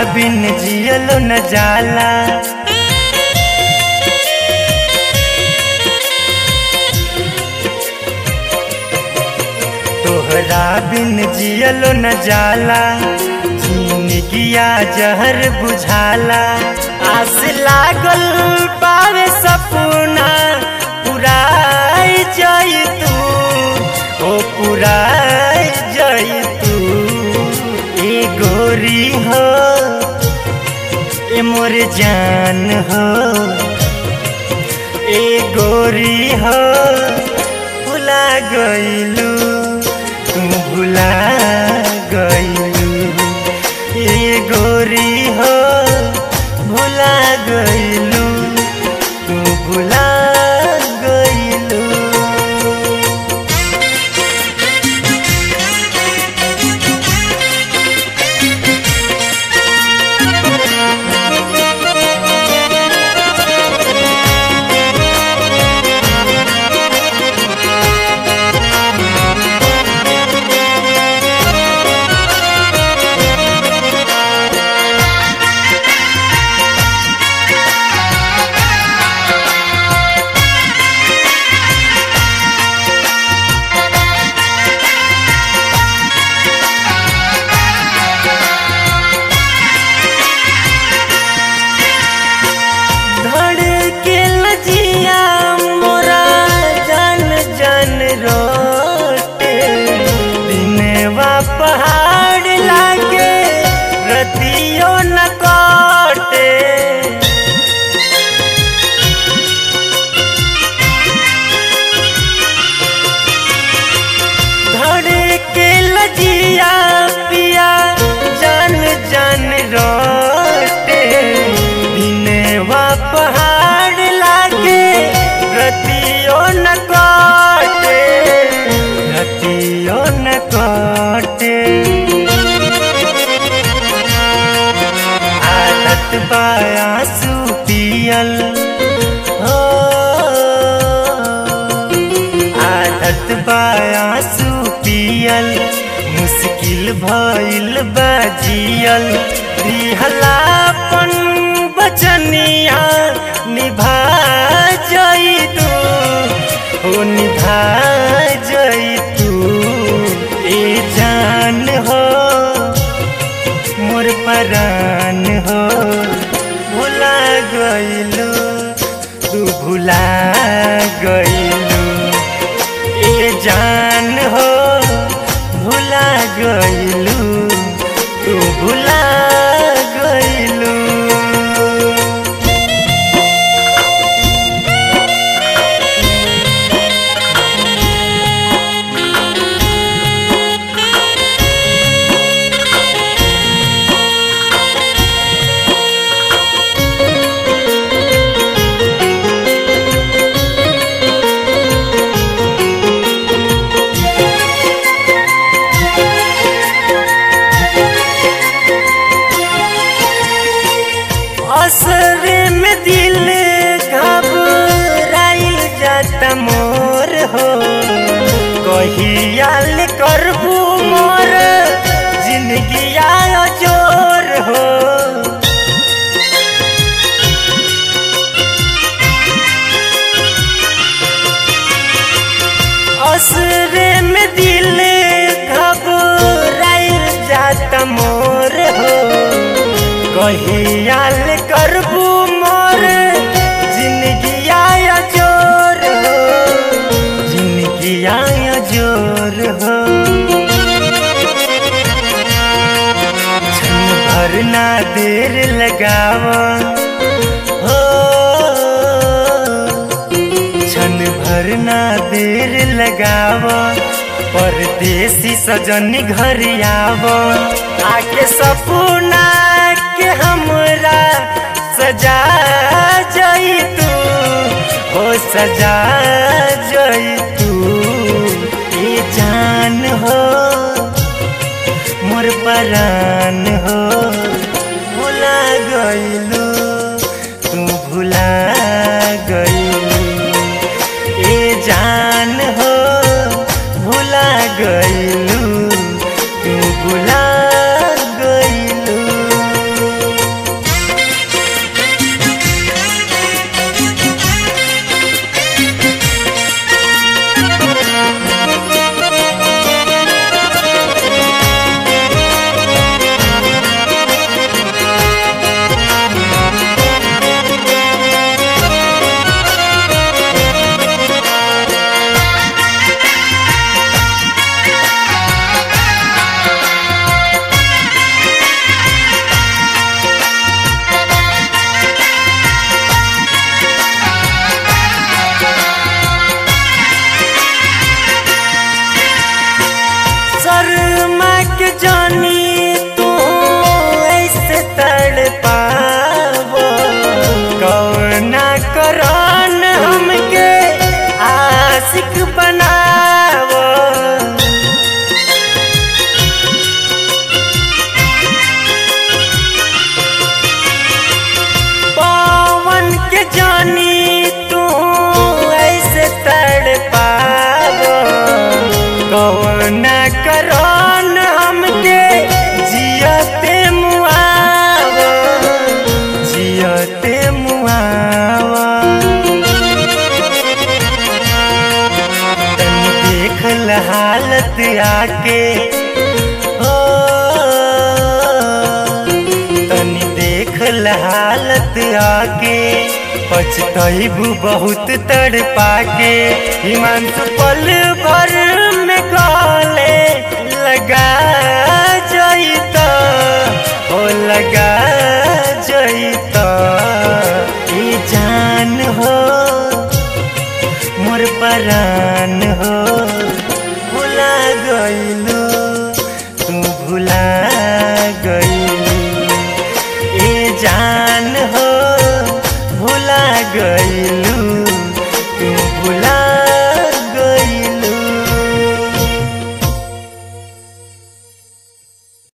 बिन जियलो न जाला तोहरा बिन जियलो न जाला जिंदगिया जहर बुझाला आस लागल पावे सपना पुराई जाई तू ओ पुराई जाई तू ए गोरी हो ए मोर जान हो ए गोरी हो भुला गईलू तू भुला गईलू ए गोरी हो भुला गईलू तू भुला गईलू धड़के लजिया मोरा जन जन रोटे दिनवा पहाड़ लागे रतियो न काटे धड़के लजिया पिया जन जन रोटे दिनवा पहाड़ लागे रतियो न काटे रतियो न काटे आदत बायासु पियल हो आदत बायासु पियल मुश्किल भइल बाजियल रिहलापन बचनिया निभा जई तू हो निभा जई तू ए जान हो मोर परान हो भुला गईलू तू भुला गईलू ए जान हो भुला गईलू तू भुला गईलू असरे में दिल घबराइल जाता मोर हो कहियाल करबू मोर जिंदगी आयो जोर हो असरे में दिल घबराइल जाता मोर हो कहियाल करबू मोर जिंदगी आया जोर हो जिंदगी आया जोर हो क्षण भर ना देर लगाव हो क्षण भर ना देर लगाव परदेसी सजन घर आव आके सपना के हमरा सजा जई तू हो सजा जई तू ए जान हो मोर परान हो भुला गईलू तू भुला गईलू ए जान हो भुला गईलू तू भुला गईलू के जानी तू ऐसे तड़ पावो कौना करन हमके जियते मुआवो जियते मुआवो तनी देख ल हालत आके ओ तनी देख ल हालत आके पछतैबू बहुत तड़ पाके हिमांशु पल भर में गले लगा जईता ओ लगा जईता ई जान हो मोर परान हो भुला गइलू